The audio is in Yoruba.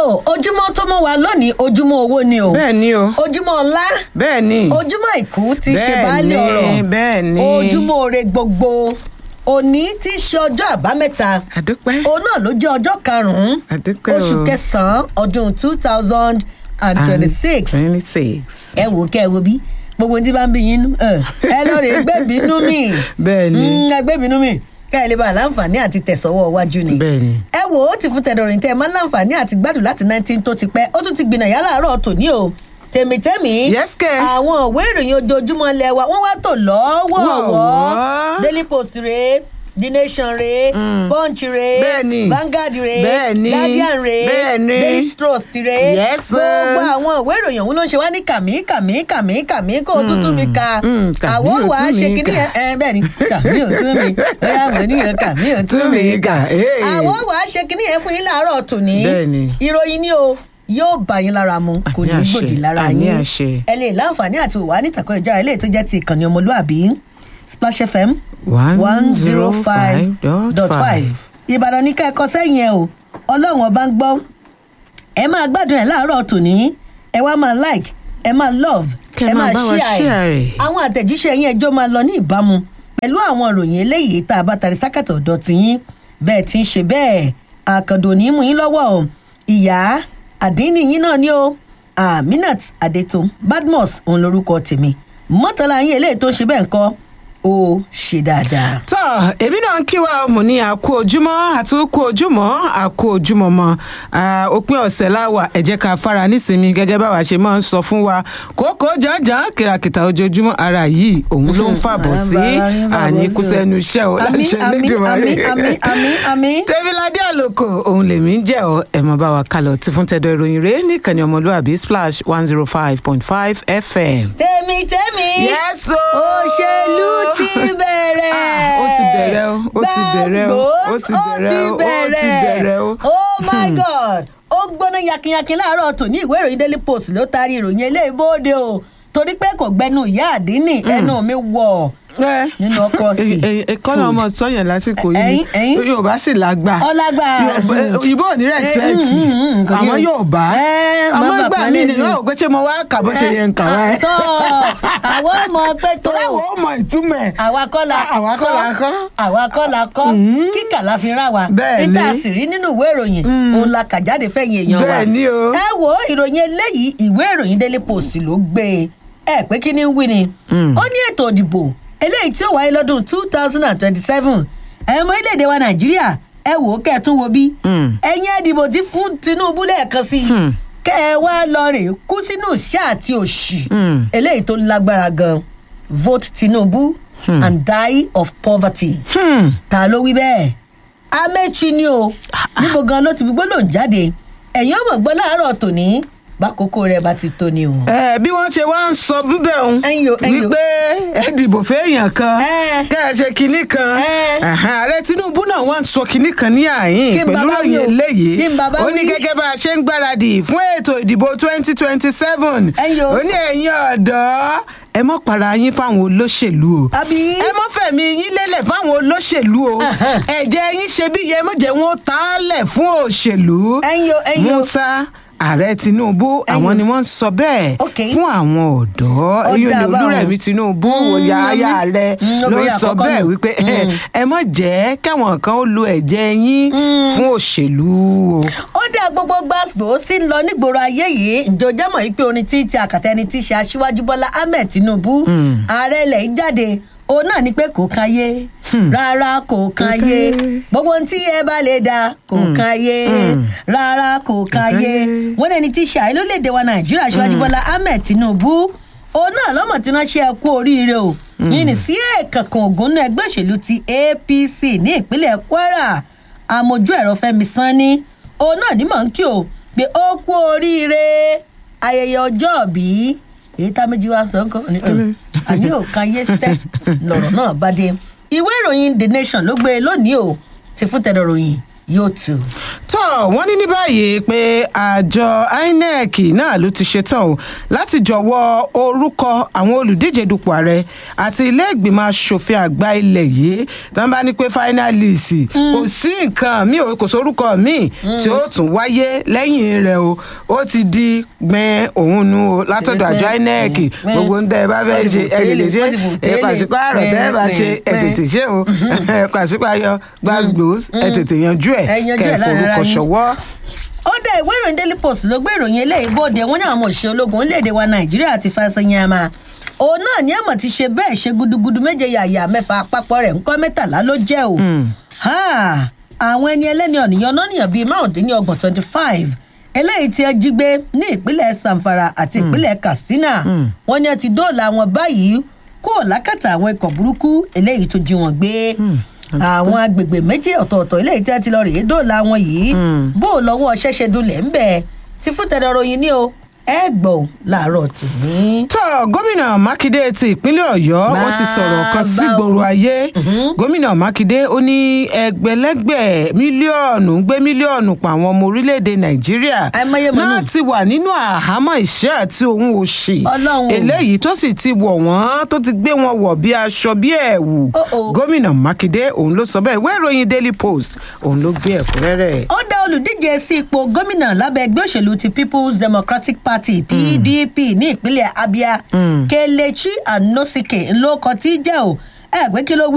ojúmọ́ tó mọ́ wa lónìí ojúmọ́ owó ni o bẹ́ẹ̀ ni o ojúmọ́ ọlá bẹ́ẹ̀ ni ojúmọ́ àìkú ti ṣe Bẹ́ẹ̀ baálé ni, ọ̀rọ̀ bẹ́ẹ̀ ni. ojúmọ́ ore gbogbo òní tí í ṣe ọjọ́ àbámẹ́ta àdúpẹ́ òun náà ló jẹ́ ọjọ́ karùn-ún àdúpẹ́ o oṣù kẹsàn-án ọdún two thousand and twenty-six twenty six ẹ wò ó kẹ́ ẹ wo bí gbogbo tí bá ń bí yín nú ẹ ẹ lọ rè gbẹ́bínú mi bẹ́ẹ̀ ni Mm, ẹ gbẹ́bínú mi ká ẹ lè bá a láǹfààní àti tẹ̀sọ́wọ́ iwájú ni bẹ́ẹ̀ ni ẹ wò ó ti fún tẹdọrin tẹ ẹ máa ń láǹfààní àti gbádùn láti nineteen tó ti pẹ́ ó tún ti gbìnà yálà àárọ̀ tòní o tèmítẹ́mì Yes, kẹ́. àwọn òwe ìròyìn ojoojúmọ́ lẹ wa wọ́n wá tò lọ́wọ́ọ̀wọ́ Wọ̀wọ́. daily post rèé the nation rèé Mm. punch rèé Bẹ́ẹ̀ni. vanguard rèé Bẹ́ẹ̀ni. guardian rèé Bẹ́ẹ̀ni. daily trust rèé Yes, sir. gbogbo àwọn òwe ìròyìn ọ̀hún ló ń ṣe wá ní kàmí kàmí kàmí kàmí kó o tún tún mi ka Mm, kàmí àwọn ò wàá tún ṣe mi kíní kà. yẹn ẹ bẹ́ẹ̀ ni kàmí ò tún mi bóyá àwọn ènìyàn kàmí ò tún mi kà Hey. àwọn wàá ṣe kíní yẹn fún yín láàárọ̀ tòní Bẹ́ẹ̀ni. ìròyìn ni o yóò bá yín lára mu kò ní Àmì àṣẹ, gbòdì lára àmì yín àṣẹ. ẹ lè láǹfààní àti wà ní ìtàkùn ìjà ilé tó jẹ́ ti ìkànnì ọmọlúàbí splash fm one zero five dot five ìbàdàn ní kẹ́kọ̀ọ́ sẹ́yìn ẹ o ọlọ́run ọba ń gbọ́ ẹ máa gbádùn ẹ̀ láàárọ̀ tòní ẹ wá máa like ẹ máa love Kẹ́ ẹ máa máa bá wa share share ẹ̀ ẹ̀. àwọn àtẹ̀jíṣẹ́ yín ẹjọ́ máa lọ ní ìbámu pẹ̀lú àwọn ìròyìn eléyìí tá a bá tari sákàtà ọ̀dọ̀ tiyín bẹ́ẹ̀ ti ń ṣe bẹ́ẹ̀ àkàndò ní í mú yín lọ́wọ́ o ìyá àdínní yín náà ni o aminat adeto badmus òun lorúkọ tèmi mọ́tàlá yín eléyìí tó ń ṣe bẹ́ẹ̀ ń kọ́ ó ṣe dáadáa. tọ́ èmi náà ń kí wa mo ní àkó ojúmọ́ àti kó ojúmọ́ àkó ojúmọ́ mọ́ Ah, òpin ọ̀sẹ̀ láwà ẹ jẹ́ ká fara nísinmi gẹ́gẹ́ báwa ṣe máa ń sọ fún wa kókó jàǹjàǹ kìràkìtà ojoojúmọ́ ara yìí òun ló ń fàbọ̀ sí Ara yín fàbọ̀ àníkú sí o. sẹ́nu iṣẹ́ o Àmín, láṣẹ àmín, Elédùmarè. àmín, àmín, àmín, àmín. tẹ́bíládé àlòkò òun lèmi ń jẹ́ ọ ẹ̀ mọ́ bá wa kálọ̀ tí fún tẹ́dọ̀ ìròyìn rẹ̀ nìkànnì ọmọlúwàbí splash one zero five point five fm. tèmi tèmi Yes, o. òṣèlú ti bẹ̀rẹ̀. Ah, ó ti bẹ̀rẹ̀ o, ó ti bẹ̀rẹ̀ o, ó ti bẹ̀rẹ̀ o, ó ti bẹ̀rẹ̀ o. oh my god ó gbóná yakinyakin láàárọ̀ tòní ìwé ìròyìn daily post ló taari ìròyìn eléyìí bóde o torí pé kò gbẹnu ìyá àdínní ẹnu mi wọ̀ ẹ nínú ọkọ sí kọ́nà ọmọ sọ́yìn lásìkò yìí Ẹ̀yin, ẹ̀yin. yorùbá sì lágbà Ọlágbà. òyìnbó ò ní rẹ̀sẹ̀tì Eh, mm, mm, mm, kò ní- àwọn yorùbá Eh, àmọ́ bàbá gbà kan mí lè ni ní. yóò gbé ṣé mo wá kà bó ṣe yẹ ń kà wá ẹ. àtọ àwọn ọmọ pé tó torí àwọn ò mọ ìtumọ̀ ẹ̀. àwa kọ́ la àwa kọ́ la kọ́. àwa kọ́ la kọ́ kíkà la fi rà wá Bẹ́ẹ̀ níta ni. sì rí nínú ìwé ìròyìn òun la kà jáde fẹ̀yìn èèyàn wa Bẹ́ẹ̀ ni o. ẹ wo ìròyìn eléyìí ìwé ìròyìn daily post ló gbé e ẹ pé kí ni ń wí ni ó ní ètò ìdìbò eléyìí tí ó wáyé lọ́dún two thousand and twenty-seven ẹ̀mọ orílẹ̀-èdè wa nàìjíríà ẹ wò ó kẹ́ ẹ tún wo bí Mm. ẹ̀yin ẹ̀dìbò ti fún tinubu lẹ́ẹ̀kan sí i Hmm. kẹ́ ẹ wá lọ rè kú sínú ìṣẹ́ àti òṣì Mm. eléyìí tó lágbára gan vote tinubu and die of poverty Hmm. ta ló wí bẹ́ẹ̀ amechi ni o níbo gan ló ti fi gbólóhùn jáde ẹ̀yin ọmọ gbọ́ láàárọ̀ tòní bákòókò rẹ̀ bá ti tó ni o. ẹ bí wọ́n ṣe wá ń sọ ńbẹ̀ òun Ẹ̀yin o, ẹ̀yin o. wípé ẹ dìbò fẹ́yàn kan Ẹ. kẹ́ ẹ ṣe kinní kan Ẹ. Ẹ̀hẹ́n, ààrẹ tinubu náà wá ń sọ kinní kan ní àyín Kí n pẹ̀lú bàbá ròyìn wí o? eléyìí Kí n bàbá ó ní wí? gẹ́gẹ́ bá a ṣe ń gbáradì fún ètò ìdìbò twenty twenty seven Ẹ̀yin o. ó ní ẹ̀yin ọ̀dọ́ ẹ mọ́ para yín fáwọn olóṣèlú o àbí ẹ mọ́ fẹ̀mí yín lélẹ̀ fáwọn olóṣèlú o Ẹ̀hẹ́n. ẹ̀jẹ̀ yín ṣe bí yẹ mọ́jẹ̀ wọn tá a lẹ̀ fún òṣèlú ẹ̀yin o ẹ̀yin o musa ààrẹ tinubu àwọn ni wọn ń sọ bẹ́ẹ̀ Ok. fún àwọn ọ̀dọ́ Ó eyín dáa ni báwọn. olúrẹ̀mí tinubu Mm, wòye aya mami. rẹ Mm, ló ń obìnrin sọ àkọ́kọ́ bẹ́ẹ̀ nù. wípé Mm. ẹ mọ̀ jẹ́ káwọn kan ó lo ẹ̀jẹ̀ yín fún òṣèlú o. ó dá gbogbo gbàgbó sí ń lọ nígboro ayé yìí ǹjẹ́ o jẹ́ mọ̀ wípé orin tí ti àkàtà ẹni tí í ṣe aṣíwájú bọ́lá ahmed tinubu Mm. ààrẹ ilẹ̀ yìí jáde òun náà ni pé kò kan ayé rárá kò kan kan ayé ayé. gbogbo ohun tí ẹ bá lè dá kò kan ayé Mm. rárá kò kan kan ayé ayé. wọ́n lẹni tí í ṣe àìló léde wa nàìjíríà aṣíwájú bọ́lá ahmed tinubu òun náà lọ́mọ̀ tí wọ́n ṣe ẹ kú oríire o yìí ní sí ẹ̀ẹ̀kankan ògùn náà ẹgbẹ́ òṣèlú ti apc ní ìpínlẹ̀ kwara àmójú ẹ̀rọ fẹ́mi sanni òun náà ní mọ̀ ń kí o pé ó kú oríire ayẹyẹ ọjọ́ bí èyí tá méjì wá sọ nǹkan ní ọ̀, àní ò kan yé sẹ́ lọ̀rọ̀ náà bá dé ìwé ìròyìn the nation ló gbé e lónìí o ti fún tẹ̀dọ̀ ròyìn yóò tù. tó wọ́n ní ní báyìí pé àjọ inec náà ló ti ṣetán o láti jọ̀wọ́ orúkọ àwọn olùdíje dupò ààrẹ àti ilé ìgbìmọ̀ asòfin àgbà ilẹ̀ yìí tí wọ́n bá ní pé finalist kò sí nǹkan mi ò kò sórúkọ mi tí ó tún wáyé lẹ́yìn rẹ̀ o ó ti di gbẹ̀n òun nu o látọ̀dọ̀ àjọ inec gbẹ̀n. gbogbo ń tẹ́ ẹ bá fẹ́ ṣe ẹ lè ṣe Wọ́n ti fò ẹ tẹ́lẹ̀. pàṣípààrọ̀ tẹ́ ẹ bá ṣe ẹ Gbẹ̀n, tètè ṣe o ẹ pàṣípààyọ gbàgbós ẹ tètè yanjú ẹ Ẹ yanjú kẹ ẹ̀ láàrin ara forúkọ yín. ṣọwọ́. ó dá ìwé ìròyìn daily post ló gbé ìròyìn eléyìí bóde wọn ní àwọn òṣìṣẹ́ ológun orílẹ̀-èdè wa nàìjíríà ti fàṣẹyàmà òun náà ní àmọ̀ ti ṣe bẹ́ẹ̀ ṣe gudugudu méje yàyà mẹ́fà àpapọ̀ rẹ̀ ńkọ́ mẹ́tàlá ló jẹ́ o Ha! àwọn ẹni ẹlẹ́ni ọ̀nìyàn lọ́nìyàn bíi márùndínlọ́gbọ̀n twenty five eléyìí tí ẹ jí gbé ní ìpínlẹ̀ zamfara àti ìpínlẹ̀ katsina wọn ni ẹ ti dóòlà wọn báyìí kó lákàtà àwọn ikọ̀ burúkú eléyìí tó jí wọn gbé àwọn agbègbè méjì ọ̀tọ̀ọ̀tọ̀ eléyìí tí ẹ ti lọ rèé dóòlà wọn yìí bó o lọ́wọ́ ṣẹ́ṣẹ́ dunlẹ̀ ń bẹ̀ ti fún tẹ̀dọ̀ ròyìn ní o ẹ gbọ́ láàárọ̀ tòní. tó gómìnà mákindé ti ìpínlẹ̀ ọ̀yọ́ ó ti sọ̀rọ̀ kan Bàbá sígboro o. ayé gómìnà mákindé ó ní ẹgbẹ̀lẹ́gbẹ̀ mílíọ̀nù ń gbé mílíọ̀nù pa àwọn ọmọ orílẹ̀-èdè nàìjíríà Àìmọye mọ̀ náà nù. ti wà nínú àhámọ́ ìṣẹ́ àti òun òṣì Ọlọ́run o. eléyìí tó sì ti wọ̀ wọ́n tó ti gbé wọn wọ̀ bí aṣọ bí ẹ̀wù Oh, oh. gómìnà mákindé òun ló sọ bẹ́ẹ̀ ìwé ìròyìn daily post òun ló gbé ẹ̀kúnrẹ́rẹ́ ó dá olùdíje sí ipò gómìnà lábẹ́ ẹgbẹ́ òṣèlú ti people's democratic party pdp ní ìpínlẹ̀ abia kelechi anosike ńlọkọ tí jẹ́ o ẹ pé kí ló wí